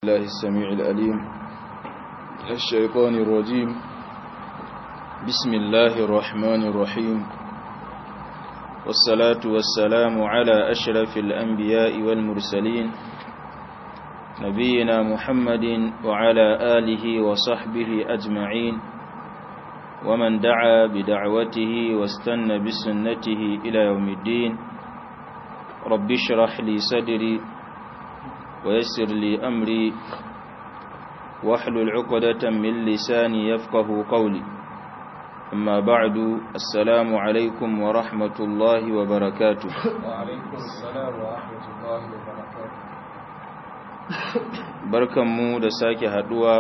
الله السميع الأليم الشيطان الرجيم بسم الله الرحمن الرحيم والصلاة والسلام على أشرف الأنبياء والمرسلين نبينا محمد وعلى آله وصحبه أجمعين ومن دعا بدعوته واستنى بسنته إلى يوم الدين رب اشرح لي صدري ويسر لي أمري واحلل عقدة من لساني يفقه قولي أما بعد السلام عليكم ورحمة الله وبركاته وعليكم السلام ورحمة الله وبركاته barkanmu da sake haduwa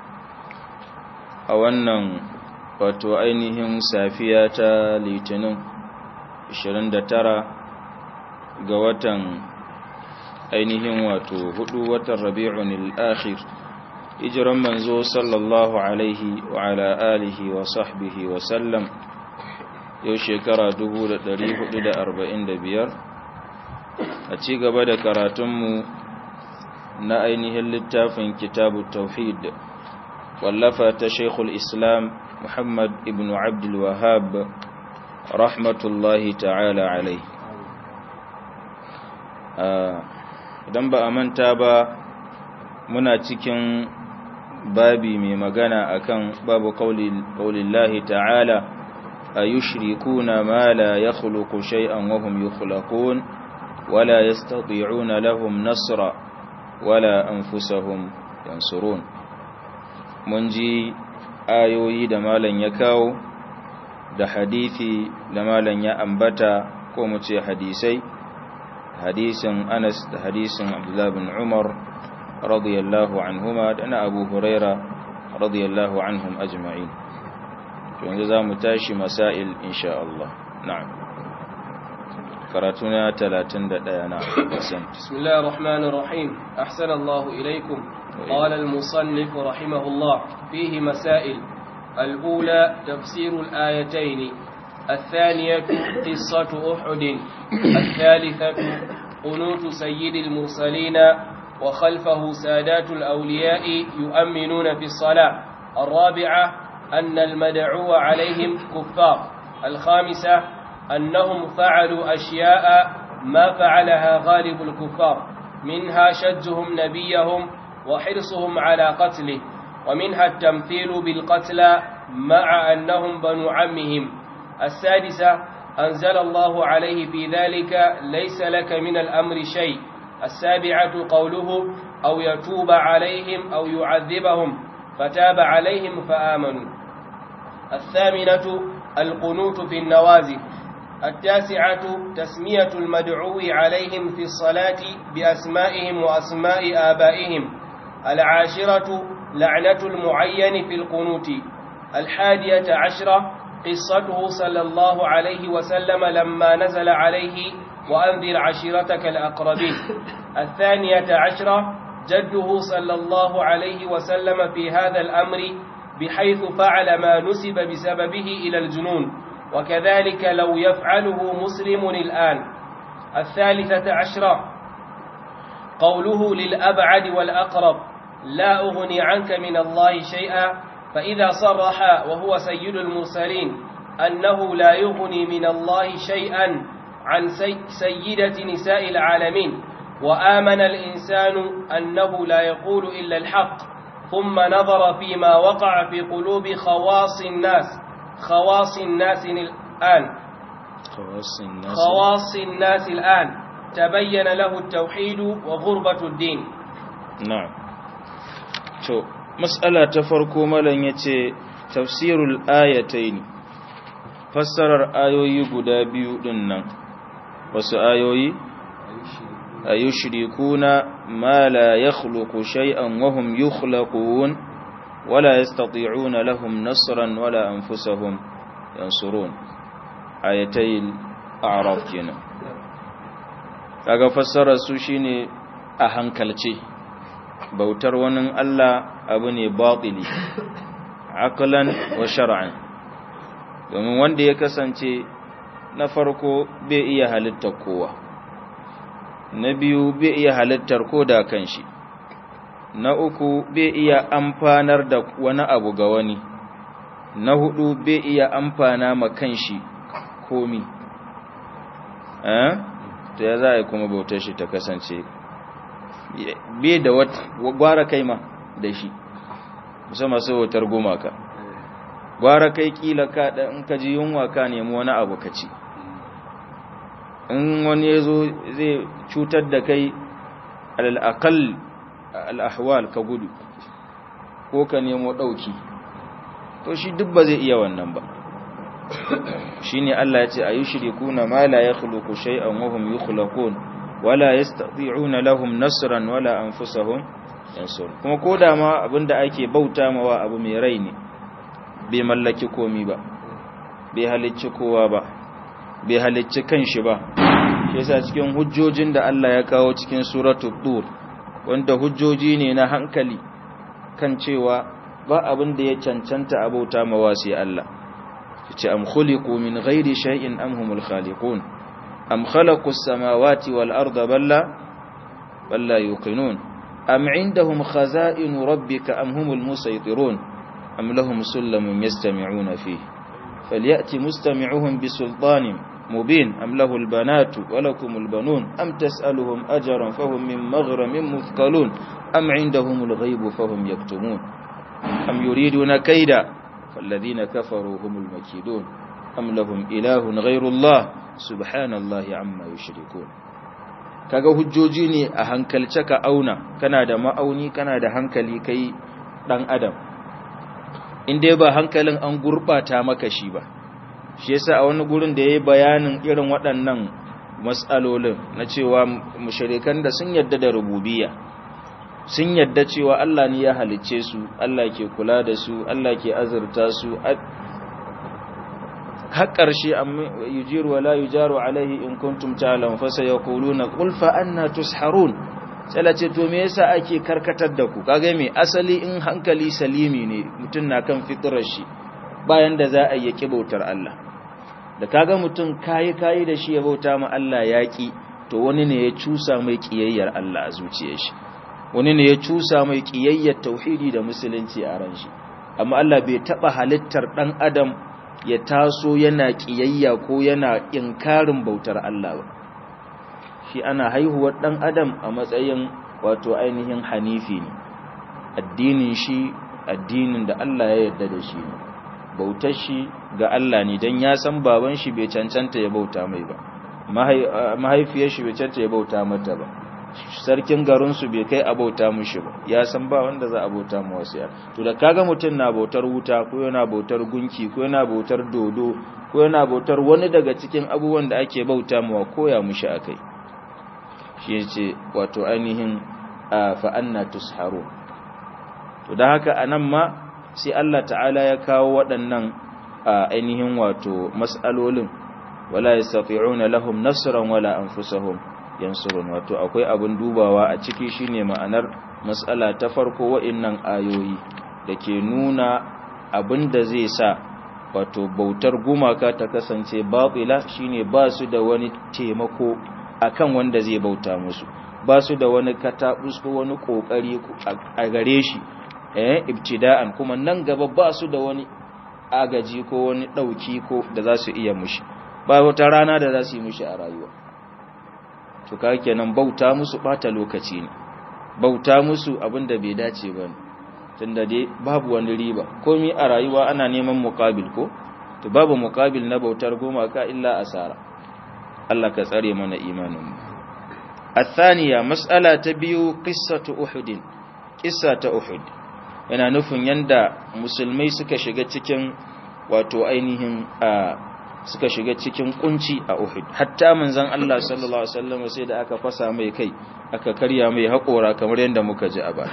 a wannan wato ainihin safiya ta litinin 29 ga watan ainihin wato hudu watan rabi'un al-akhir hijiran manzo sallallahu alaihi wa ala alihi wa sahbihi wa sallam yau shekara 1445 a ci gaba da karatunmu na ainihin littafin kitabu tauhid wallafa ta shaikhul islam muhammad ibn abdul wahab rahmatullahi ta'ala alai idan ba a manta ba muna cikin babi mai magana akan babu qaulillahi ta'ala ayushrikuna ma la yakhluqu shay'an wa hum yukhlaqun wala yastati'una lahum nasra wala anfusahum yansurun mun ji ayoyi da malan ya kawo da hadisi da malan ya ambata ko mu ce hadisai hadisin Anas da hadisin Abdullah bin Umar radiyallahu anhuma da na Abu Huraira radiyallahu anhum ajma'in to yanzu zamu tashi masail insha Allah na'am karatuna 31 na bismillahir rahmanir rahim ahsana Allah ilaykum قال المصنف رحمه الله فيه مسائل الأولى تفسير الآيتين الثانية قصة أحد الثالثة قنوت سيد المرسلين وخلفه سادات الأولياء يؤمنون في الصلاة الرابعة أن المدعو عليهم كفار الخامسة أنهم فعلوا أشياء ما فعلها غالب الكفار منها شجهم نبيهم وحرصهم على قتله ومنها التمثيل بالقتلى مع أنهم بنو عمهم السادسة أنزل الله عليه في ذلك ليس لك من الأمر شيء السابعة قوله أو يتوب عليهم أو يعذبهم فتاب عليهم فآمنوا الثامنة القنوت في النوازل التاسعة تسمية المدعو عليهم في الصلاة بأسمائهم وأسماء آبائهم العاشرة لعنة المعين في القنوت الحادية عشرة قصته صلى الله عليه وسلم لما نزل عليه وأنذر عشيرتك الأقربين الثانية عشرة جده صلى الله عليه وسلم في هذا الأمر بحيث فعل ما نسب بسببه إلى الجنون وكذلك لو يفعله مسلم الآن الثالثة عشرة قوله للأبعد والأقرب لا أغني عنك من الله شيئا فإذا صرح وهو سيد المرسلين أنه لا يغني من الله شيئا عن سيدة نساء العالمين وآمن الإنسان أنه لا يقول إلا الحق ثم نظر فيما وقع في قلوب خواص الناس خواص الناس الآن خواص الناس خواص الناس الآن تبين له التوحيد وغربة الدين na'am to mas'ala ta farko malam yace tafsirul ayatayn fassarar ayoyi guda biyu din nan wasu ayoyi ayushrikuna ma la yakhluqu shay'an wa hum yukhlaqun wala yastati'una lahum nasran wala anfusahum yansurun ayatayil a'raf kenan kaga fassarar su shine a hankalce bautar wani Allah abu ne batili aqlan wa shar'an domin wanda ya kasance na farko bai iya halittar kowa na biyu bai iya halittar ko da kanshi na uku bai iya amfanar da wani abu ga wani na hudu bai iya amfana ma kanshi komi eh to ya za a yi kuma bautar shi ta kasance bai da gwara kai ma da shi musamman sai bautar gumaka gwara kai kila ka da in ka ji yunwa ka nemi wani abu ka ci in wani ya zo zai cutar da kai al'akal al'ahwal ka gudu ko ka nemo ɗauki to shi duk ba zai iya wannan ba shi ne Allah ya ce a yi shirikuna ma la ya khuluku shay'an wahum yi khulakun wala ya stati'una lahum nasiran wala an fusahun yansur kuma ko da ma abinda ake bauta mawa abu mai rai ne bai mallaki komi ba bai halicci kowa ba bai halicci kanshi ba shi yasa cikin hujjojin da Allah ya kawo cikin suratul tur wanda hujjoji ne na hankali kan cewa ba abin da ya cancanta abauta mawa sai Allah yace am khuliqu min ghairi shay'in am humul khaliqun am khalaqu as-samawati wal arda balla balla yuqinun am indahum khaza'in rabbika am humul musaytirun am lahum sullamun yastami'una fihi falyati mustami'uhum bisultanin مبين أم له البنات ولكم البنون أم تسألهم أجرا فهم من مغرم مثقلون أم عندهم الغيب فهم يكتمون أم يريدون كيدا فالذين كفروا هم المكيدون أم لهم إله غير الله سبحان الله عما يشركون kaga hujjoji ne a hankalce ka auna kana da ma'auni kana da hankali kai dan adam in dai ba hankalin an gurbata maka shi ba shi yasa a wani gurin da yayi bayanin irin waɗannan mas'alolin na cewa mushrikan da sun yadda da rububiyya sun yadda cewa Allah ne ya halicce su Allah ke kula da su Allah ke azurta su har ƙarshe yujiru wala yujaru alaihi in kuntum ta'lam fa sayaquluna qul fa anna tusharun sai ce to me yasa ake karkatar da ku kaga me asali in hankali salimi ne mutun na kan fitrar shi bayan da za a yi bautar Allah da kaga mutum kayi kayi da shi ya bauta ma Allah yaƙi to wani ne ya cusa mai ƙiyayyar Allah a zuciyar shi wani ne ya cusa mai ƙiyayyar tauhidi da musulunci a ran shi amma Allah bai taɓa halittar ɗan adam ya taso yana ƙiyayya ko yana inkarin bautar Allah ba shi ana haihuwar ɗan adam a matsayin wato ainihin hanifi ne addinin shi addinin da Allah ya yarda da shi ne bautar shi ga Allah ne don ya san baban shi bai cancanta ya bauta mai ba mahaifiyar shi bai cancanta ya bauta mata ba sarkin garinsu bai kai a bauta mushi ba ya san ba wanda za a bauta mu wasu ya to da kaga mutum na bautar wuta ko yana bautar gunki ko yana bautar dodo ko yana bautar wani daga cikin abubuwan da ake bauta mu koya mushi akai shi yace wato ainihin fa anna tusharu to da haka anan ma sai Allah ta'ala ya kawo waɗannan ainihin wato mas'alolin wala yastati'una lahum nasran wala anfusahum yansurun wato akwai abin dubawa a ciki shine ma'anar mas'ala ta farko wa'annan ayoyi dake nuna abin da zai sa wato bautar gumaka ta kasance batila shine ba su da wani taimako akan wanda zai bauta musu ba su da wani katabus ko wani kokari a gare shi eh ibtida'an kuma nan gaba ba su da wani agaji ko wani dauki ko da za su iya mushi ba wata rana da za su yi mushi a rayuwa to ka kenan bauta musu bata lokaci ne bauta musu abinda bai dace ba tunda dai babu wani riba komai a rayuwa ana neman muqabil ko to babu muqabil na bautar goma ka illa asara Allah ka tsare mana imanin mu الثانية مسألة تبيو قصة أحد قصة أحد yana nufin yanda musulmai suka shiga cikin wato ainihin suka shiga cikin kunci a Uhud hatta manzon Allah sallallahu alaihi wasallam sai da aka fasa mai kai aka karya mai haƙora kamar yanda muka ji a baya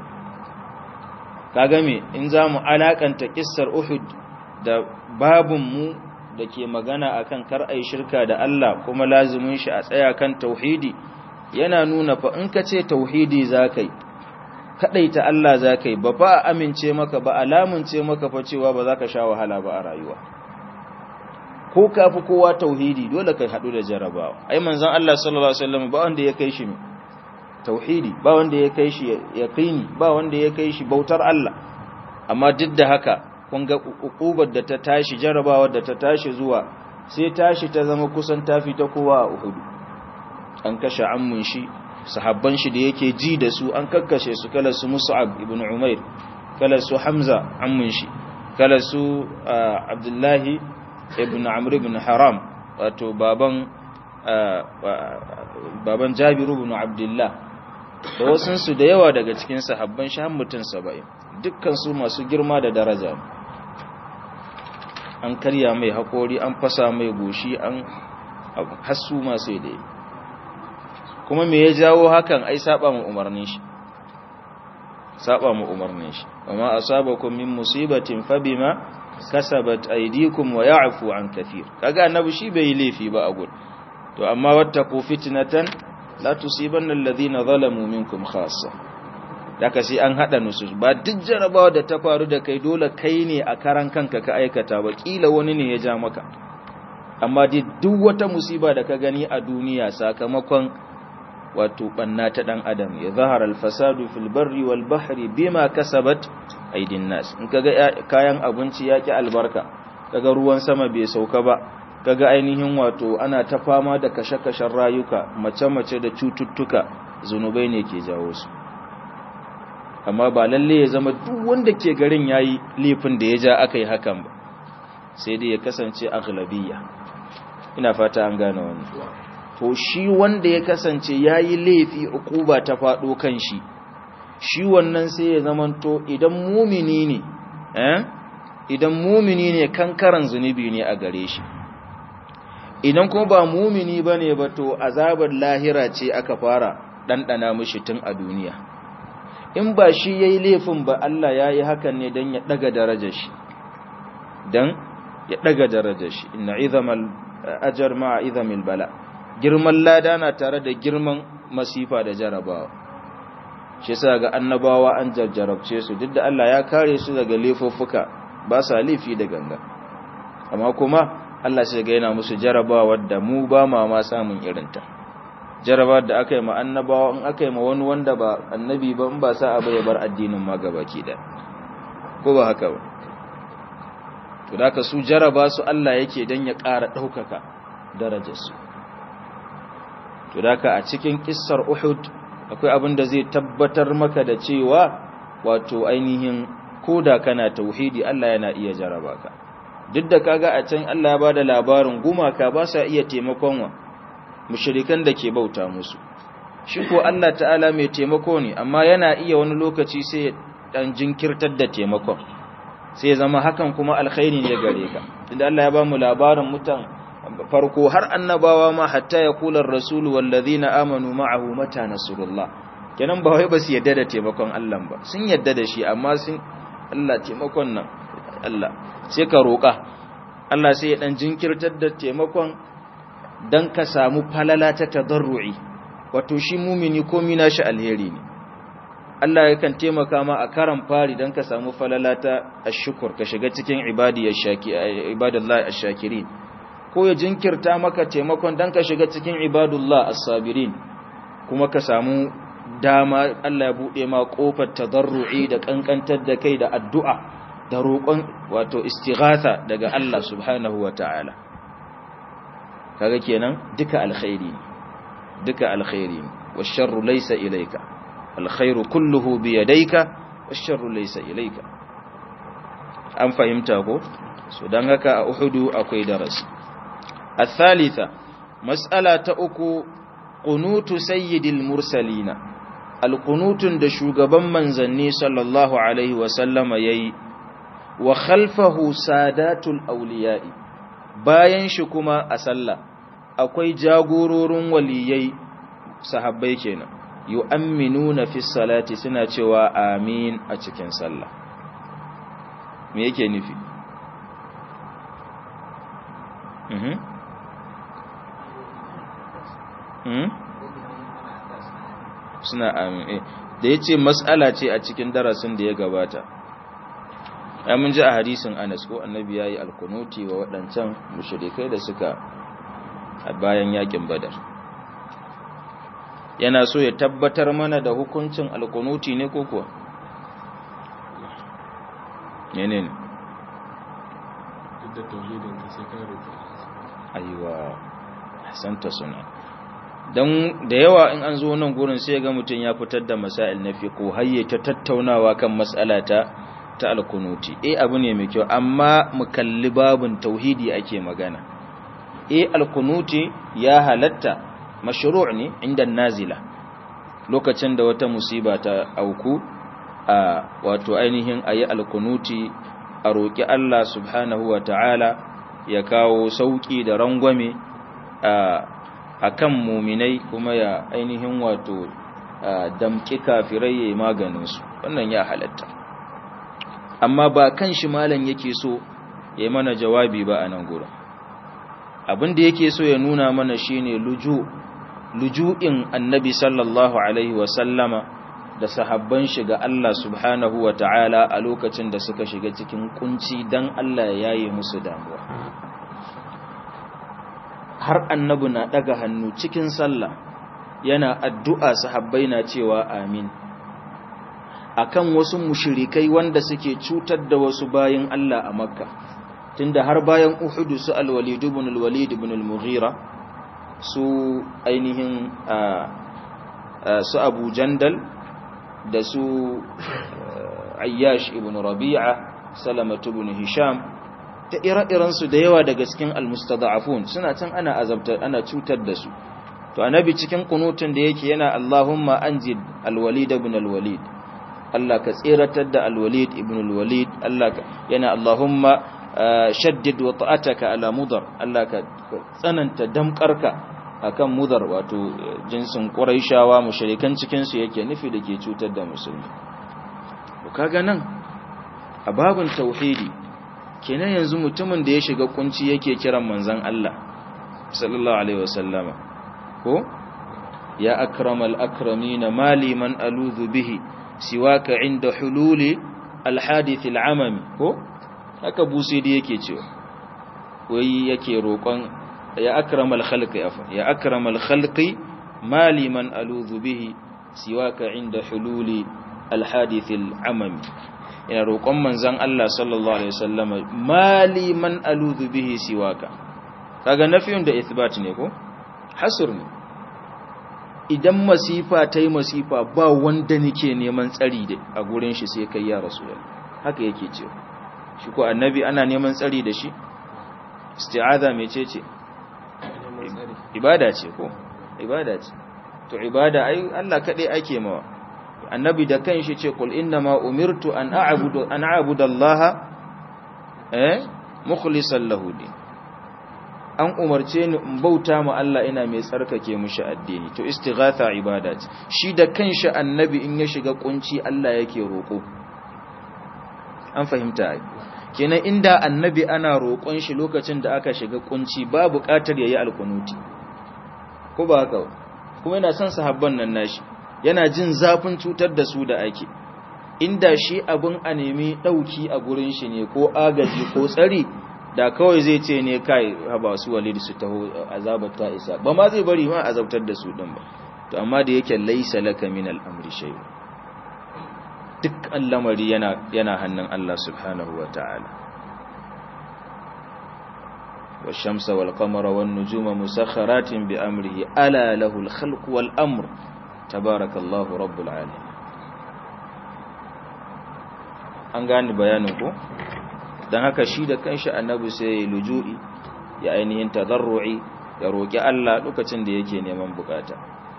kaga me in zamu alakanta kissar Uhud da babun mu dake magana akan kar ai shirka da Allah kuma lazimin shi a tsaya kan tauhidi yana nuna fa in ka ce tauhidi zakai kadaita Allah zakai ba fa amince maka ba alamunce maka fa cewa ba za ka sha wahala ba a rayuwa ko ka fi kowa tauhidi dole kai hadu da jarabawa ai manzon Allah sallallahu alaihi wasallam ba wanda ya kai shi tauhidi ba wanda ya kai shi yaqini ba wanda ya kai shi bautar Allah amma duk da haka kun ga ukubar da ta tashi jarabawa da ta tashi zuwa sai tashi ta zama kusan tafi ta kowa a Uhud an kashe ammun shi sahabban shi da yake ji da su an kakkashe su kala su Mus'ab ibn Umair kala su Hamza ammun shi kala su Abdullahi ibn Amr ibn Haram wato baban baban Jabiru ibn Abdullah da wasunsu da yawa daga cikin sahabban shi har mutum 70 dukkan su masu girma da daraja an karya mai haƙori an fasa mai goshi an hasu masu da kuma me ya jawo hakan ai saba mu umarnin shi saba mu umarnin shi amma asabakum min musibatin fabima kasabat aydikum wa ya'fu an kathir kaga annabi shi bai laifi ba a gud to amma wattaqu fitnatan la tusibanna alladhina zalamu minkum khassa daga sai an hada nusus ba duk jarabawa da ta faru da kai dole kai ne a karan kanka ka aikata ba kila wani ne ya ja maka amma duk wata musiba da ka gani a duniya sakamakon wato banna ta dan adam ya zahara alfasadu fil barri wal bahri bima kasabat aidin nas in kaga kayan abinci yaki albarka kaga ruwan sama bai sauka ba kaga ainihin wato ana ta fama da kashe-kashen rayuka mace-mace da cututtuka zunubai ne ke jawo su amma ba lalle ya zama duk wanda ke garin yayi laifin da ya ja aka yi hakan ba sai dai ya kasance aghlabiyya ina fata an gane wannan to shi wanda ya kasance yayi laifi ukuba ta fado kan shi shi wannan sai ya zamanto idan mumini ne eh idan mumini ne kankaran zunubi ne a gare shi idan kuma ba mumini bane ba to azabar lahira ce aka fara dandana mishi tun a duniya in ba shi yayi laifin ba Allah yayi hakan ne dan ya daga darajar shi dan ya daga darajar shi inna izamal ajr ma'a izamil bala girman lada na tare da girman masifa da jarabawa shi yasa ga annabawa an jarjarabce su duk da Allah ya kare su daga laifuffuka ba sa laifi da ganga amma kuma Allah sai ga yana musu jarabawa da mu ba ma ma samun irinta jarabawa da aka yi ma annabawa in aka yi ma wani wanda ba annabi ba in ba sa abu ya bar addinin ma gabaki da ko ba haka ba to da ka su jaraba su Allah yake dan ya ƙara ɗaukaka darajarsu to da ka a cikin kissar Uhud akwai abin da zai tabbatar maka da cewa wato ainihin koda kana tauhidi Allah yana iya jaraba ka duk da kaga a can Allah ya bada labarin gumaka ba sa iya taimakon wa mushrikan da ke bauta musu shi ko Allah ta'ala mai taimako ne amma yana iya wani lokaci sai dan jinkirtar da taimakon sai zama hakan kuma alkhairi ne gare ka inda Allah ya ba mu labarin mutan farko har annabawa ma hatta ya kula rasulu wallazina amanu ma'ahu mata nasrullah kenan ba wai ba su yadda da taimakon Allah ba sun yadda da shi amma sun Allah taimakon nan Allah sai ka roƙa Allah sai ya dan jinkirtar da taimakon dan ka samu falala ta tadarru'i wato shi mumini komai nashi alheri ne Allah yakan taimaka ma a karan fari dan ka samu falala ta ashkur ka shiga cikin ibadiyar shaki ibadallahi ash-shakirin ko ya jinkirta maka taimakon dan ka shiga cikin ibadullah as-sabirin kuma ka samu dama Allah ya bude ma kofar tadarru'i da kankantar da kai da addu'a da roƙon wato istighatha daga Allah subhanahu wata'ala kaga kenan duka alkhairi duka alkhairi washarru laysa ilayka alkhairu kulluhu bi yadayka washarru laysa ilayka an fahimta ko so dan haka a uhudu akwai darasi الثالثة مسألة أكو قنوت سيد المرسلين القنوت da shugaban manzanni sallallahu alaihi wasallam yayi wa khalfahu sadatul awliya'i bayan shi kuma a sallah akwai jagororin waliyai sahabbai kenan yu'minuna fi salati suna cewa amin a cikin sallah me yake nufi mhm suna amin da ya ce matsala ce a cikin darasin da ya gabata ya mun ji a hadisin anas ko annabi ya yi alkunuti wa waɗancan mushrikai da suka a bayan yakin badar yana so ya tabbatar mana da hukuncin alkunuti ne ko kuwa ne ne duk da tauhidin ka sai ka roƙi aiwa hasanta suna don da yawa in an zo nan gurin sai ga mutum ya fitar da masail na fiqo hayye ta tattaunawa kan mas'ala ta ta alkunuti eh abu ne mai kyau amma mu kalli babun tauhidi ake magana eh alkunuti ya halatta mashru' ne inda nazila lokacin da wata musiba ta auku a wato ainihin ayi alkunuti a roki Allah subhanahu wa ta'ala ya kawo sauki da rangwame a kan muminai kuma ya ainihin wato damƙi kafirai ya maganinsu wannan ya halatta amma ba kan shi malam yake so ya yi mana jawabi ba a nan gurin abin da yake so ya nuna mana shine luju luju'in annabi sallallahu alaihi wasallama da sahabban shiga Allah subhanahu wa ta'ala a lokacin da suka shiga cikin kunci don Allah ya yaye musu damuwa har annabi na daga hannu cikin sallah yana addu'a sahabbai na cewa amin akan wasu mushrikai wanda suke cutar da wasu bayin Allah a makka tunda har bayan uhudu su al-walid ibn al-walid ibn al-mughira su ainihin su abu jandal da su ayyash ibn rabi'a salamatu ibn hisham ta ire-irensu da yawa daga cikin almustada'afun suna can ana azabtar ana cutar da su to annabi cikin kunutun da yake yana Allahumma anjid alwalid ibn alwalid Allah ka tsiratar da alwalid ibn alwalid Allah ka yana Allahumma shaddid wa ta'ataka ala mudar Allah ka tsananta damkarka akan mudar wato jinsin quraishawa mushrikan cikin su yake nufi da ke cutar da musulmi to kaga nan a babun tauhidi kenan yanzu mutumin da ya shiga kunci yake kiran manzan Allah sallallahu alaihi wasallama ko ya akramal akramina mali man aludhu bihi siwaka inda hululi alhadith al'amami ko haka busidi yake cewa wai yake roƙon ya akramal khalqi afa ya akramal khalqi mali man aludhu bihi siwaka inda hululi alhadith al'amami ina roƙon manzan Allah sallallahu alaihi wasallama mali man aludhu bihi siwaka kaga nafiyun da ithbat ne ko hasr ne idan masifa ta yi masifa ba wanda nake neman tsari da a gurin shi sai kai ya rasulullah haka yake cewa shi ko annabi ana neman tsari da shi isti'aza mecece ibada ce ko ibada ce to ibada ai Allah kadai ake mawa annabi da kanshi ce kul innama umirtu an a'budu an a'budu Allah eh mukhlishan lahu din an umarce ni in bauta ma Allah ina mai tsarkake mushi addini to istighatha ibada ce shi da kanshi annabi in ya shiga kunci Allah yake roko an fahimta ai kenan inda annabi ana roƙon shi lokacin da aka shiga kunci ba buƙatar yayi alkunuti ko ba haka kuma yana son sahabban nan nashi yana jin zafin cutar da su da ake inda shi abin a nemi ɗauki a gurin shi ne ko agaji ko tsari da kawai zai ce ne kai haba su walid su taho azabar ta isa ba ma zai bari ma azabtar da su din ba to amma da yake laisa laka min al'amri shay duk al'amari yana yana hannun Allah subhanahu wa ta'ala والشمس والقمر والنجوم مسخرات بأمره ألا له الخلق والأمر تبارك الله رب العالمين an gane bayanin ko don haka shi da kanshi annabi sai ya luju'i ya ainihin tadarru'i ya roƙi Allah lokacin da yake neman bukata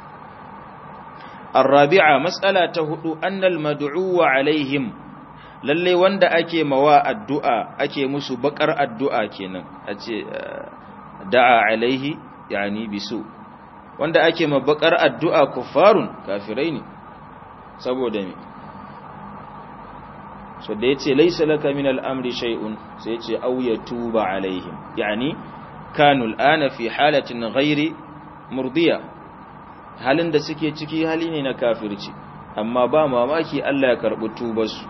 arabi'a mas'ala ta hudu annal mad'u alaihim lalle wanda ake mawa addu'a ake musu bakar addu'a kenan a ce da'a alaihi yani bisu wanda ake ma bakar addu'a kuffarun kafirai ne saboda me so da yace laysa laka min al-amri shay'un sai yace aw yatuba alaihim yani kanu al-ana fi halatin ghairi murdiya halin da suke ciki hali ne na kafirci amma ba mamaki Allah ya karbi tubarsu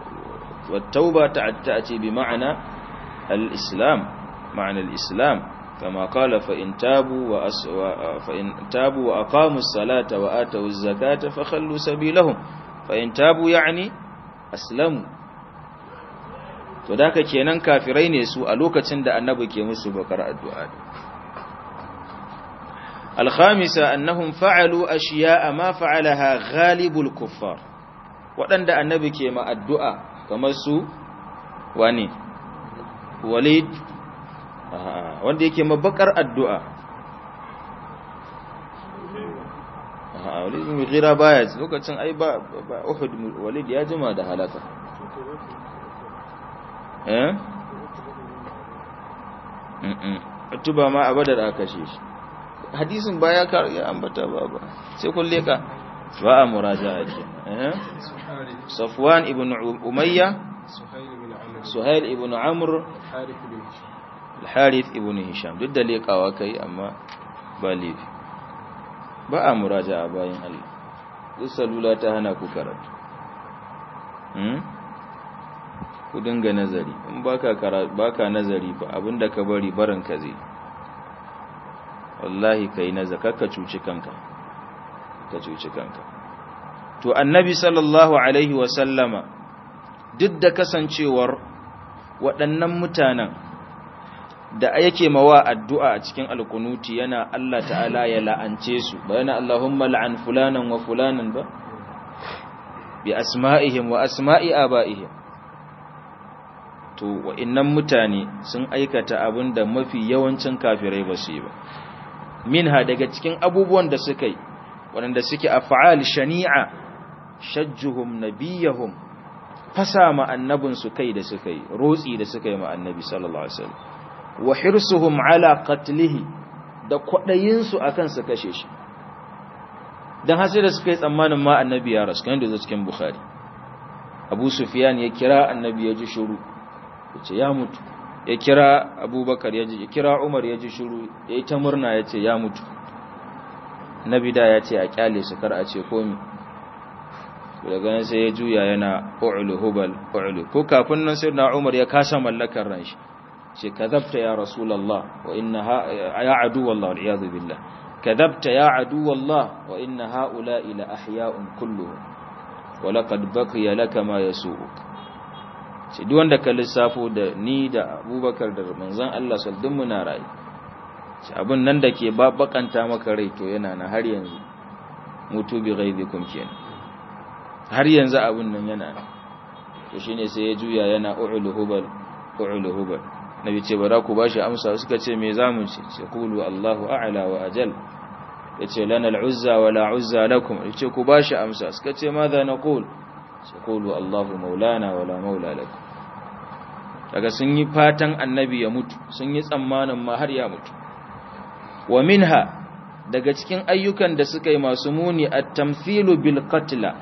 wat tauba ta'ati bi ma'ana al-islam ma'ana al-islam kama qala fa in tabu wa fa in tabu wa aqamu as-salata wa atu az-zakata fakhallu sabilahum fa in tabu yani aslamu to da kenan kafirai ne su a lokacin da annabi ke musu bakar addu'a الخامسة أنهم فعلوا أشياء ما فعلها غالب الكفار waɗanda annabi ke ma addu'a kamar su wani walid wanda yake mabakar addu'a walid mai gira baya lokacin ai ba uhud walid ya jima da halaka eh tuba ma a badar aka shi hadisin baya ya ambata ba ba sai kun leka ba a muraja ake safwan ibn umayya suhail ibn amr al-harith ibn hisham duk da lekawa kai amma ba laifi ba a muraja a bayan Allah duk salula ta hana ku karatu ku dinga nazari in baka baka nazari fa abinda ka bari barin ka zai wallahi kai nazar ka cuci kanka ka cuci kanka to annabi sallallahu alaihi wa sallama duk da kasancewar waɗannan mutanen da yake mawa addu'a a cikin alkunuti yana Allah ta'ala ya la'ance su ba yana Allahumma la'an fulanan wa fulanan ba bi asma'ihim wa asma'i aba'ihim to wa'innan mutane sun aikata abin da mafi yawancin kafirai ba su yi ba minha daga cikin abubuwan da suka yi waɗanda suke af'al shani'a shajjuhum nabiyahum fasa ma annabinsu kai da suka yi rotsi da suka yi ma annabi sallallahu alaihi wasallam wa hirsuhum ala qatlihi da kwadayinsu akan su kashe shi dan har sai da suka yi tsammanin ma annabi ya rasu kan da cikin bukhari abu sufyan ya kira annabi ya ji shiru yace ya mutu ya kira abubakar ya ji ya kira umar ya ji shiru ya yi ta murna ya ce ya mutu nabi da ya ce a kyale su kar a ce komi daga nan sai ya juya yana ƙu'ulu hubal ƙu'ulu ko kafin nan sai na umar ya kasa mallakar ran shi ce kadabta ya rasulallah wa inna ya adu wallah al'iyadu billah kadabta ya adu wallah wa inna ha'ula ila ahya'un kulluhum wa laqad baqiya laka ma yasu'uk ce duk wanda ka lissafo da ni da abubakar da manzon Allah sallallahu muna rayu ce abin nan da ke bakanta maka rai to yana na har yanzu mutu bi ghaibikum kenan har yanzu abin nan yana to shine sai ya juya yana u'ul hubal u'ul hubal nabi ce bara ku bashi amsa suka ce me zamu ce ce qulu Allahu a'la wa ajal yace lana al-uzza wa la uzza lakum yace ku bashi amsa suka ce madha naqul ce qulu Allahu maulana wa la maula lakum daga sun yi fatan annabi ya mutu sun yi tsammanin ma har ya mutu wa minha daga cikin ayyukan da suka yi masu muni at-tamthilu bil qatla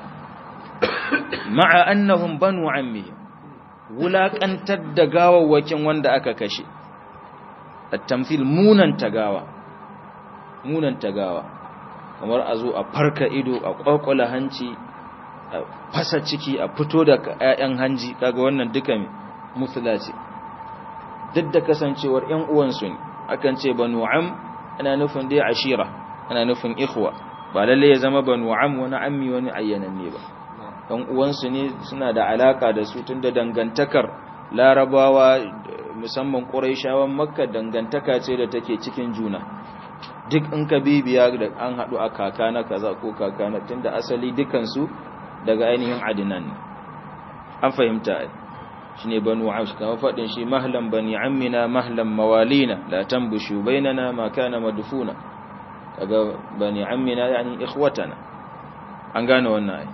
ma'a annahum banu ammihim wulaƙantar da gawawwakin wanda aka kashe at-tamthil munan tagawa munan tagawa kamar a zo a farka ido a kwakwala hanci a fasa ciki a fito da ƴaƴan hanji kaga wannan duka musula ce duk da kasancewar ƴan uwansu ne akan ce banu am ana nufin dai ashira ana nufin ikhwa ba lalle ya zama banu am wani ammi wani ayyananne ba ɗan uwansu ne suna da alaka da su tunda dangantakar larabawa musamman ƙuraishawan makka dangantaka ce da take cikin juna duk in ka bibiya da an haɗu a kaka na kaza ko kaka na tunda asali dukansu daga ainihin adinan ne an fahimta shi ne banu amsh kamar faɗin shi mahlan bani ammina mahlan mawalina la tambushu bainana ma kana madfuna kaga bani ammina yani ikhwatana an gane wannan ai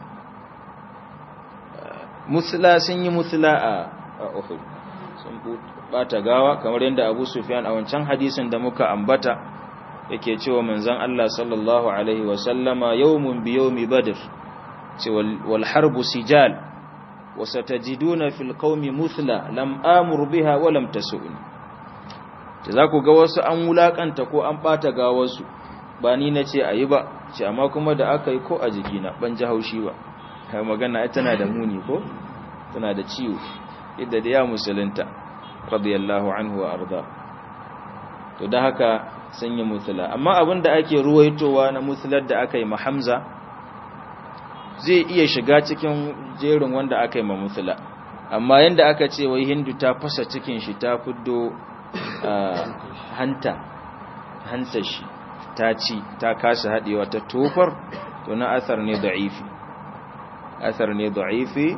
musula sun yi musula a Uhud sun bata gawa kamar yadda Abu Sufyan a wancan hadisin da muka ambata yake cewa manzon Allah sallallahu alaihi wa sallama yawmun bi yawmi badr ce wal harbu sijal wa satajiduna fil qaumi muthla lam amur biha wa lam tasuni ta zaku ga wasu an wulakanta ko an bata gawarsu ba ni nace ayi ba ce amma kuma da aka yi ko a jikina ban ji haushi ba kai magana ai tana da muni ko tana da ciwo yadda da ya musulunta radiyallahu anhu wa arda to da haka sun yi musula amma abin da ake ruwaitowa na musular da aka yi ma hamza zai iya shiga cikin jerin wanda aka yi ma musula amma yadda aka ce wai hindu ta fasa cikin shi ta fiddo hanta hanta shi ta ci ta kasa haɗewa ta tofar to na asar ne da'ifi asar ne da'ifi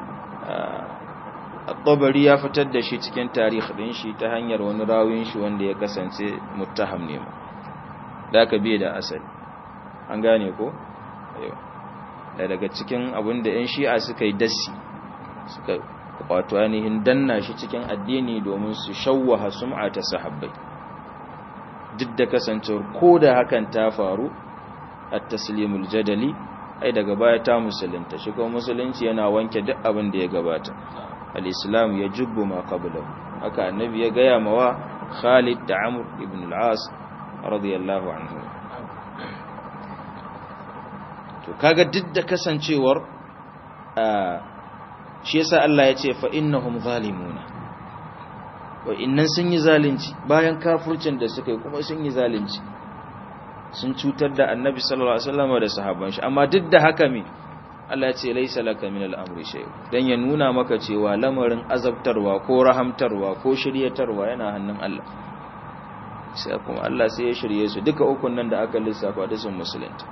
al-tabari ya fitar da shi cikin tarih din shi ta hanyar wani rawin shi wanda ya kasance muttaham ne da aka biye da asali an gane ko da daga cikin abin da yan shi'a suka yi dassi suka wato ainihin danna shi cikin addini domin su shawwaha sum'a ta sahabbai duk da kasancewar ko da hakan ta faru at-taslimul jadali ai daga baya ta musulunta shi kuma musulunci yana wanke duk abin da ya gabata al-islam ya jubbu ma qablahu haka annabi ya gaya mawa Khalid da Amr ibn al-As radiyallahu anhu to kaga duk da kasancewar shi yasa Allah ya ce fa innahum zalimuna wa innan sun yi zalunci bayan kafircin da suka yi kuma sun yi zalunci sun cutar da annabi sallallahu alaihi wasallam da sahabban shi amma duk da haka me Allah ya ce laisa laka min al-amri shay dan ya nuna maka cewa lamarin azabtarwa ko rahamtarwa ko shiryatarwa yana hannun Allah sai kuma Allah sai ya shirye su duka ukun nan da aka lissafa da sun musulunta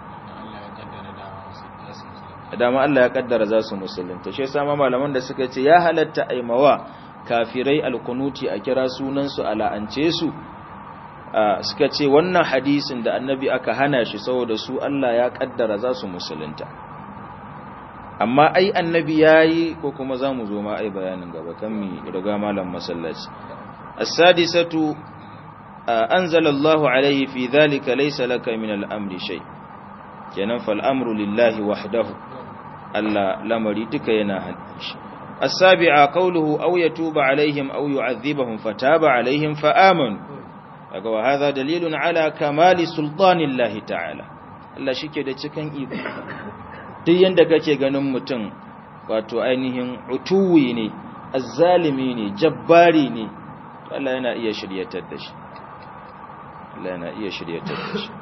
dama Allah ya kaddara za su musulunta shi yasa malaman da suka ce ya halatta aimawa kafirai alkunuti a kira sunan su ala'ance su suka ce wannan hadisin da annabi aka hana shi saboda su Allah ya kaddara za su musulunta amma ai annabi yayi ko kuma zamu zo ma ai bayanin gaba kan mi riga malam masallaci as-sadisatu anzala Allahu alayhi fi dhalika laysa laka min al-amri shay kenan fal amru lillahi wahdahu Allah lamari duka yana hannun shi as-sabi'a qawluhu aw yatuba alaihim aw yu'adhibahum fataba alaihim fa amanu kaga wa hadha dalilun ala kamali sultanillahi ta'ala Allah shike da cikan iko duk yanda kake ganin mutum wato ainihin utuwi ne azzalimi ne jabbari ne Allah yana iya shiryatar da shi Allah yana iya shiryatar da shi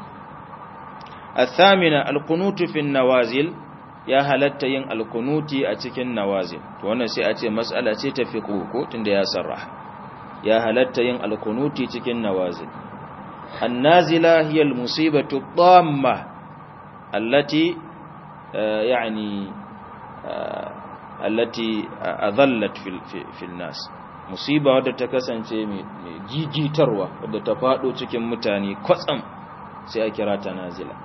الثامنة القنوت في النوازل ya halatta yin alkunuti a cikin nawazil to wannan sai a ce mas'ala ce ta fiqh ko tunda ya sarraha ya halatta yin alkunuti cikin nawazil annazila hiya almusibatu dhamma allati yani allati adallat fil fil nas musiba wadda ta kasance mai gigitarwa wadda ta fado cikin mutane kwatsam sai a kira ta nazila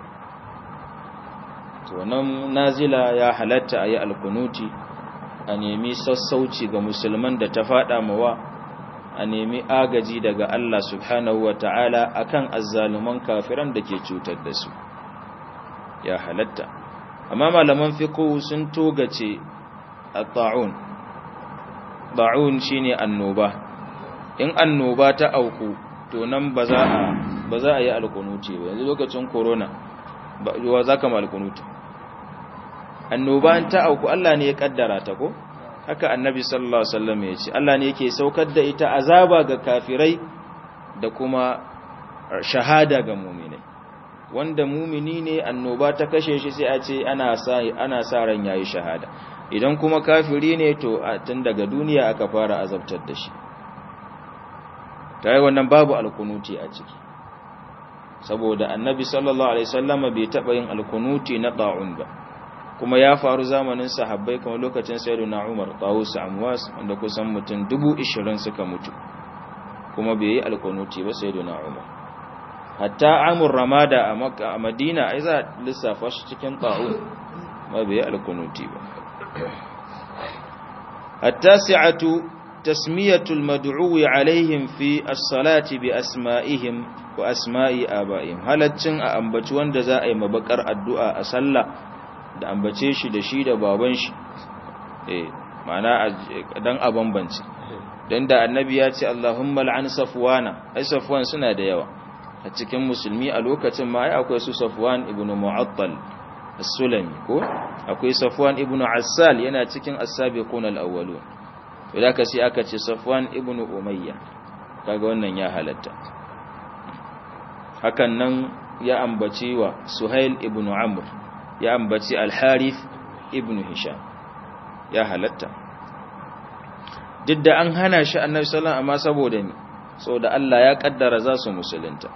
to nan nazila ya halatta a yi alkunuti a nemi sassauci ga musulman da ta fada mawa a nemi agaji daga Allah subhanahu wa ta'ala a kan azzaluman kafiran da ke cutar da su ya halatta amma malaman fiqh sun togace a ta'un ta'un shine annoba in annoba ta auku to nan ba za a ba za a yi alkunuti ba yanzu lokacin corona ba za ka ma alkunuti annoba ta auku Allah ne ya kaddara ta ko haka annabi sallallahu alaihi wasallam ya ce Allah ne yake saukar da ita azaba ga kafirai da kuma shahada ga mu'minai wanda mu'mini ne annoba ta kashe shi sai a ce ana sa ana sa ran yayi shahada idan kuma kafiri ne to tun daga duniya aka fara azabtar da shi tayi wannan babu alkunuti a ciki saboda annabi sallallahu alaihi wasallam bai taba yin alkunuti na ta'un ba kuma ya faru zamanin sahabbai kuma lokacin sayyidina Umar Tawus Amwas wanda kusan mutum 20 suka mutu kuma bai yi alkunuti ba sayyidina Umar hatta Amur Ramada a Makka a Madina ai za lissafa shi cikin ta'un ma bai yi alkunuti ba at-tasi'atu tasmiyatu al-mad'u alaihim fi as-salati bi asma'ihim wa asma'i aba'ihim halaccin a ambaci wanda za a yi mabakar addu'a a sallah da ambace shi da shi da baban shi eh ma'ana dan a bambance dan da annabi ya ce Allahumma la'an safwana ai safwan suna da yawa a cikin musulmi a lokacin ma ai akwai su safwan ibnu mu'attal as-sulami ko akwai safwan ibnu assal yana cikin as-sabiqun al-awwalun to da sai aka ce safwan ibnu umayya kaga wannan ya halatta hakan nan ya ambaci wa suhail ibn amr ya ambaci al-harith ibn hisham ya halatta duk da an hana shi annabi sallallahu amma saboda ni saboda Allah ya kaddara za su musulunta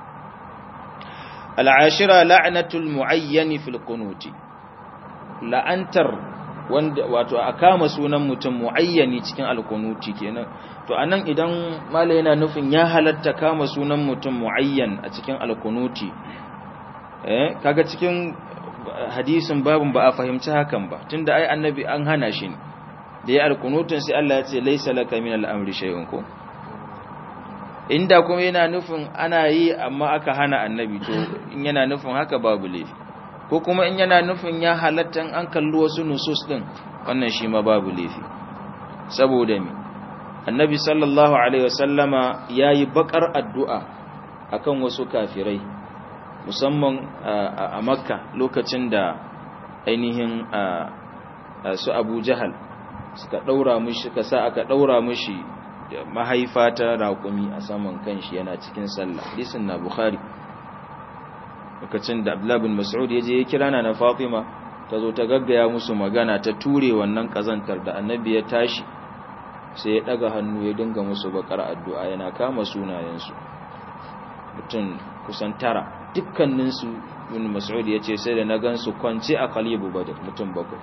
al-ashira la'natul mu'ayyan fil qunuti la'antar wanda wato a kama sunan mutum muayyani cikin alkunuti kenan to anan idan mala yana nufin ya halatta kama sunan mutum muayyan a cikin alkunuti eh kaga cikin hadisin babun ba a fahimci hakan ba tunda ai annabi an hana shi ne da ya alkunutun sai Allah ya ce laysa laka min al-amri shay'un ko inda kuma yana nufin ana yi amma aka hana annabi to in yana nufin haka babu laifi ko kuma in yana nufin ya halatta an kalli wasu nusus din wannan shi ma babu laifi saboda mi annabi sallallahu alaihi wasallama yayi bakar addu'a akan wasu kafirai musamman a makka lokacin da ainihin su abu jahal suka daura mishi suka sa aka daura mishi mahaifa ta raƙumi a saman kanshi yana cikin sallah hadisin na bukhari lokacin da Abdullah bin Mas'ud ya je ya kira na Fatima ta zo ta gaggaya musu magana ta ture wannan kazantar da Annabi ya tashi sai ya daga hannu ya dinga musu bakar addu'a yana kama sunayensu mutum kusan tara dukkanin su bin Mas'ud ya ce sai da na gansu kwance a Qalibu Badr mutum bakwai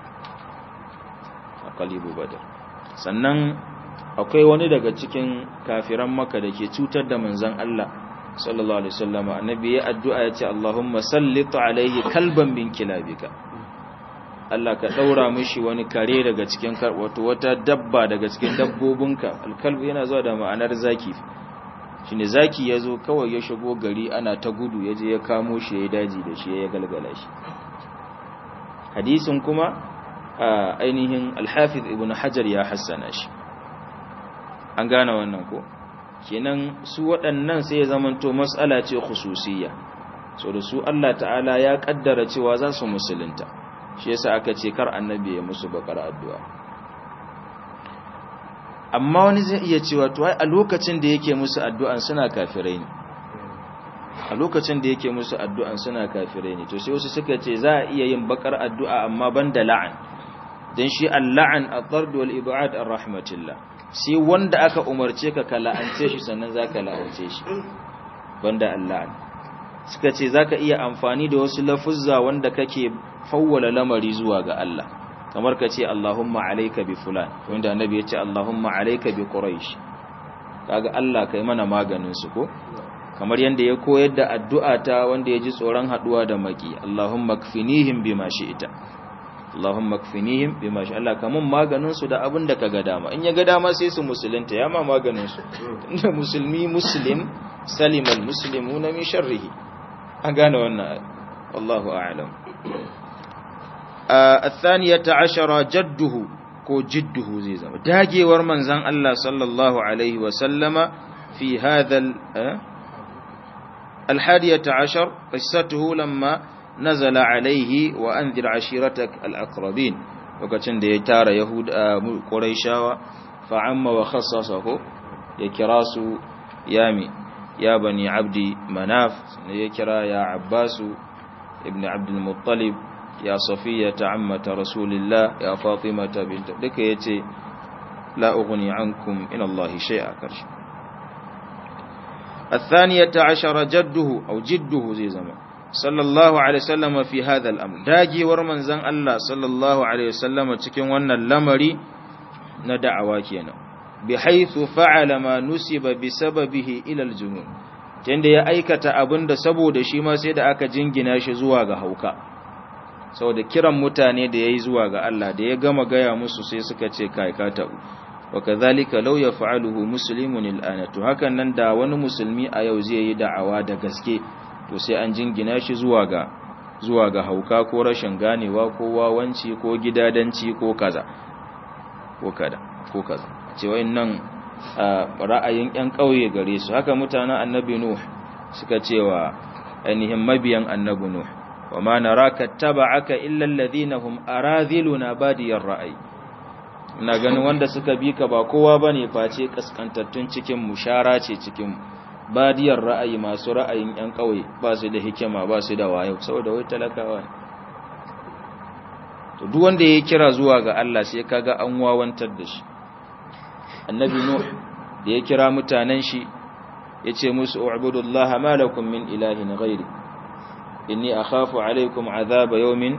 a Qalibu Badr sannan akwai wani daga cikin kafiran Makka da ke cutar da manzon Allah sallallahu alaihi wasallam annabi ya addu'a ya ce Allahumma sallit alaihi kalban min kilabika Allah ka daura mishi wani kare daga cikin wato wata dabba daga cikin dabbobinka alkalb yana zuwa da ma'anar zaki shine zaki yazo kawai ya shigo gari ana ta gudu yaje ya kamo shi ya daji da shi ya galgala shi hadisin kuma ainihin al-hafiz ibn hajar ya hassana shi an gane wannan ko kenan su waɗannan sai ya zamanto mas'ala ce khususiyya so da su Allah ta'ala ya kaddara cewa za su musulunta shi yasa aka ce kar annabi ya musu bakar addu'a amma wani zai iya cewa to ai a lokacin da yake musu addu'an suna kafirai ne a lokacin da yake musu addu'an suna kafirai ne to sai wasu suka ce za a iya yin bakar addu'a amma banda la'an dan shi al-la'an at-tard wal ib'ad ar-rahmatillah sai wanda aka umarce ka ka la'ance shi sannan zaka la'ance shi banda al-la'an suka ce zaka iya amfani da wasu lafuzza wanda kake fawwala lamari zuwa ga Allah kamar ka ce Allahumma alayka bi fulan wanda annabi ya ce Allahumma alayka bi quraish kaga Allah kai mana maganin su ko kamar yanda ya koyar da addu'a ta wanda ya ji tsoron haduwa da maki Allahumma kfinihim bima shi'ta Allahumma kfinihim bima shi Allah kamun maganin su da abin da kaga dama in ya ga dama sai su musulunta ya ma maganin su inda musulmi muslim salimal muslimuna min sharrihi an gane wannan wallahu a'lam الثانية عشر جده ko jidduhu zai zama dagewar manzan Allah sallallahu alaihi wasallama fi hadha الحادية عشر قصته لما نزل عليه وأنذر عشيرتك الأقربين وكتن دي تار يهود قريشاوة فعم وخصصه يكراس يامي يا بني عبد مناف يكرا يا عباس ابن عبد المطلب يا صفية عمة رسول الله يا فاطمة بنت لك يتي لا أغني عنكم إلى الله شيئا كرش الثانية عشر جده أو جده زي زمان صلى الله عليه وسلم في هذا الأمر داجي ورمن زن الله صلى الله عليه وسلم تكين وانا اللمري ندعوا كينا بحيث فعل ما نسب بسببه إلى الجنون tunda ya aikata abin da saboda shi ma sai da aka jingina shi zuwa ga hauka saboda kiran mutane da yayi zuwa ga Allah da ya gama gaya musu sai suka ce kai ka tabu wa kadhalika law yaf'aluhu muslimun al'ana to hakan nan da wani musulmi a yau zai yi da'awa da gaske to sai an jingina shi zuwa ga zuwa ga hauka ko rashin ganewa ko wawanci ko gidadanci ko kaza ko kada ko kaza ce wayannan ra'ayin ƴan ƙauye gare su haka mutanen annabi nuh suka cewa ainihin mabiyan annabi nuh wa ma naraka taba'aka illa alladhina hum aradhiluna badiyar ra'ayi ina ganin wanda suka bi ka ba kowa bane face kaskantattun cikin mu shara ce cikin mu badiyar ra'ayi masu ra'ayin yan kauye ba su da hikima ba su da wayo saboda wai talakawa ne to duk wanda ya kira zuwa ga Allah sai kaga an wawantar da shi annabi nuh da ya kira mutanen shi yace musu u'budullaha ma lakum min ilahin ghairi inni akhafu alaykum azaba yawmin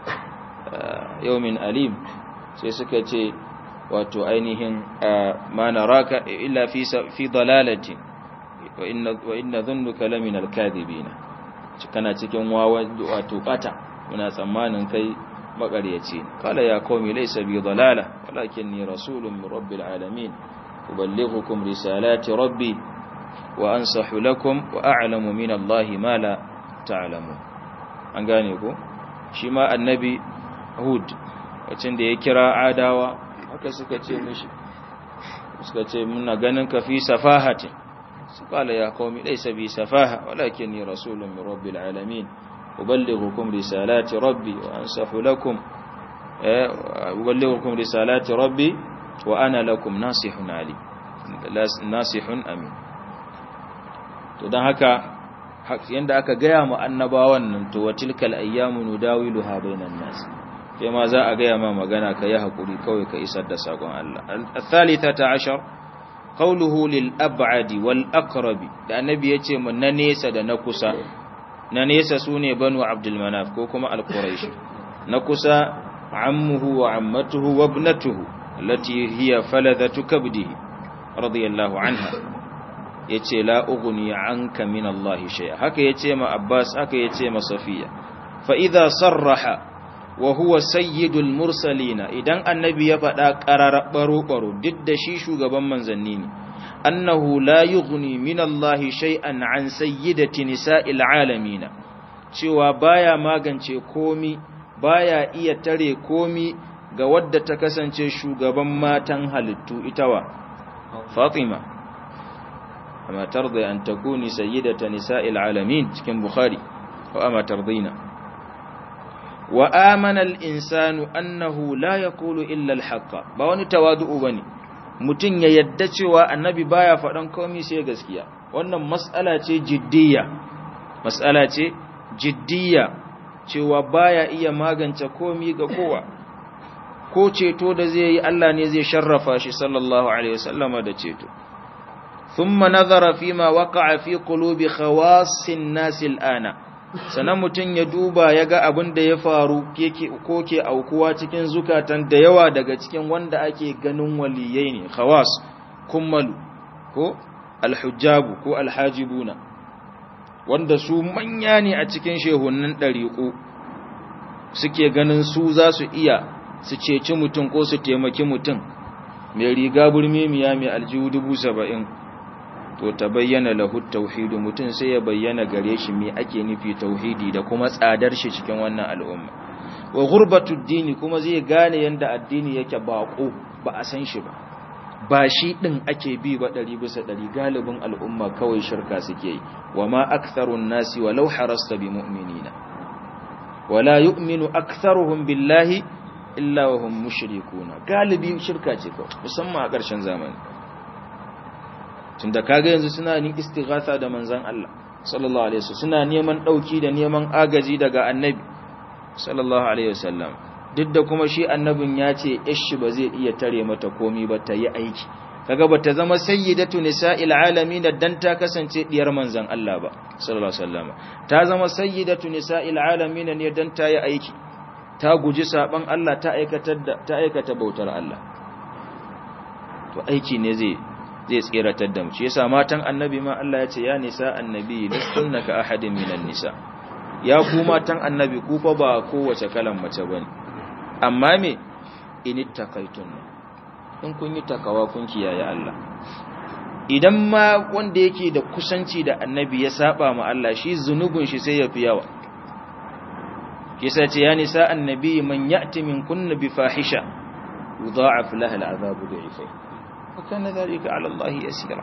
yawmin alim sai suka ce wato ainihin ma naraka illa fi fi dalalatin wa inna wa inna dhunnuka lamin alkadhibin kana cikin wawa wato bata muna tsammanin kai makaryaci kala ya qaumi laysa bi dalala walakinni rasulun min rabbil alamin uballighukum risalati rabbi wa ansahu lakum wa a'lamu min allahi ma la ta'lamun an gane ko shi ma annabi hud wacin da ya kira adawa haka suka ce mishi suka ce muna ganin ka fi safahati su kala ya qaumi laysa bi safaha walakinni rasulun min rabbil alamin uballighukum risalati rabbi wa ansahu lakum uballighukum risalati rabbi wa ana lakum nasihun ali nasihun amin to dan haka yanda aka gaya mu annabawan nan to wa tilkal ayyamu nudawiluha bainan nas kai ma za a gaya ma magana ka yi hakuri kawai ka isar da sakon Allah al-thalithata ashar qawluhu lil ab'adi wal aqrabi da annabi yace mun na nesa da na kusa na nesa sune banu abdul manaf ko kuma al-quraish na kusa ammuhu wa ammatuhu wa ibnatuhu allati hiya faladatu kabdihi radiyallahu anha yace la ughni anka min Allah shay'a haka yace ma Abbas haka yace ma Safiya fa idha sarraha wa huwa sayyidul mursalina idan annabi ya faɗa qarara baro baro duk da shi shugaban manzanni ne annahu la yughni min Allah shay'an an sayyidati nisa'il alamin cewa baya magance komi baya iya tare komi ga wadda ta kasance shugaban matan halittu itawa Fatima أما ترضي أن تكوني سيدة نساء العالمين كم بخاري وأما ترضين وآمن الإنسان أنه لا يقول إلا الحق باوني توادؤ بني mutum ya yadda cewa annabi baya faɗan komai sai gaskiya wannan mas'ala ce jiddiya mas'ala ce jiddiya cewa baya iya magance komai ga kowa ko ceto da zai yi Allah ne zai sharrafa shi sallallahu alaihi wasallama da ceto ثم نظر فيما وقع في قلوب خواص الناس الآن sanan mutum ya duba ya ga abin da ya faru ko ke aukuwa cikin zukatan da yawa daga cikin wanda ake ganin waliyai ne khawas kummalu ko alhujjabu ko alhajibuna wanda su manya ne a cikin shehunan ɗariƙo suke ganin su za su iya su ceci mutum ko su taimaki mutum mai riga burmemiya mai aljihu dubu saba'in to ta bayyana lahu tauhidu mutum sai ya bayyana gare shi me ake nufi tauhidi da kuma tsadar shi cikin wannan al'umma wa ghurbatud dini kuma zai gane yanda addini yake bako ba a san shi ba ba shi din ake bi ba ɗari bisa ɗari galibin al'umma kawai shirka suke yi wa ma aktharun nasi walau harasta bi mu'minina wala yu'minu aktharuhum billahi illa wa hum mushrikuna galibi shirka ce kawai musamman a ƙarshen zamani tunda kaga yanzu suna ni istighatha da manzon Allah sallallahu alaihi wasallam suna neman dauki da neman agaji daga annabi sallallahu alaihi wasallam duk da kuma shi annabin ya ce ishi ba zai iya tare mata komi ba ta yi aiki kaga ba ta zama sayyidatu nisa'il alamin dan ta kasance diyar manzon Allah ba sallallahu alaihi wasallam ta zama sayyidatu nisa'il alamin ne dan ta yi aiki ta guji saban Allah ta aikatar da ta aikata bautar Allah to aiki ne zai zai tsiratar da mu shi yasa matan annabi ma Allah ya ce ya nisa annabi lastunna ka ahadin minan nisa ya ku matan annabi ku fa ba kowace kalan mace bane amma me inittaqaitun in kun yi takawa kun kiyaye Allah idan ma wanda yake da kusanci da annabi ya saba ma Allah shi zunubin shi sai ya fi yawa kisa ce ya nisa annabi man ya'ti min kunna bi fahisha yudha'af laha al'adabu bi'ifai wa kana dhalika 'ala Allah yasira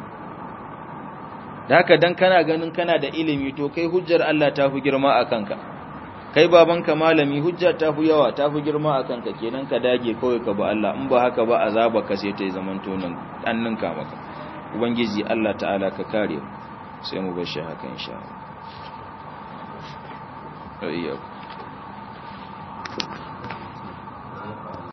da haka dan kana ganin kana da ilimi to kai hujjar Allah ta fi girma a kanka kai babanka malami hujja ta fi yawa ta fi girma a kanka kenan ka dage kawai ka ba Allah in ba haka ba azaba ka sai ta yi zaman tonin an ninka maka ubangiji Allah ta'ala ka kare sai mu bar shi haka insha Allah